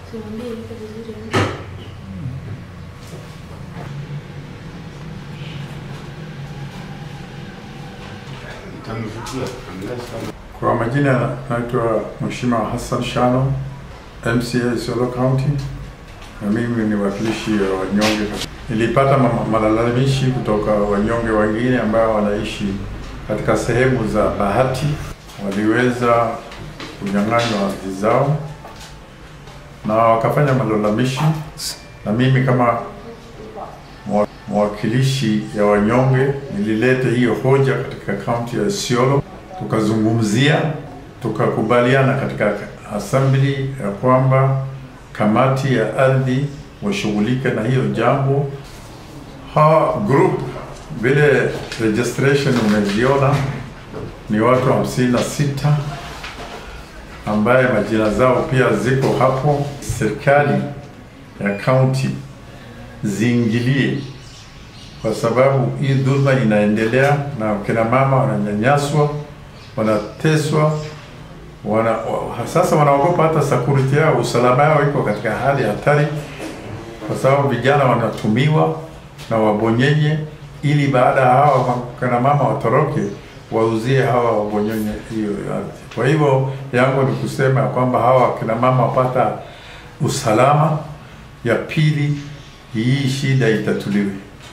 Simwambie yuko vizuri. Kwa majina naitwa Mheshimiwa Hassan Shano, MCA Isiolo County, na mimi ni wakilishi wa wanyonge. Nilipata ma- malalamishi kutoka wanyonge wengine ambao wanaishi katika sehemu za Bahati, waliweza kunyang'anywa ardhi zao na wakafanya malalamishi, na mimi kama mwa- mwakilishi ya wanyonge nilileta hiyo hoja katika kaunti ya Isiolo, tukazungumzia, tukakubaliana katika assembly ya kwamba kamati ya ardhi washughulike na hiyo jambo. Hawa group vile registration umeziona ni watu hamsini na sita ambaye majina zao pia ziko hapo. Serikali ya kaunti ziingilie, kwa sababu hii dhulma inaendelea na kina mama wananyanyaswa, wanateswa, wana, wa, sasa wanaogopa hata security yao, usalama yao iko katika hali hatari, kwa sababu vijana wanatumiwa na wabonyenye, ili baada ya hawa kina mama watoroke wauzie hawa wabonyenye hiyo ardhi. Kwa hivyo yangu ni kusema ya kwamba hawa kina mama wapata usalama. Ya pili, hii shida itatuliwe.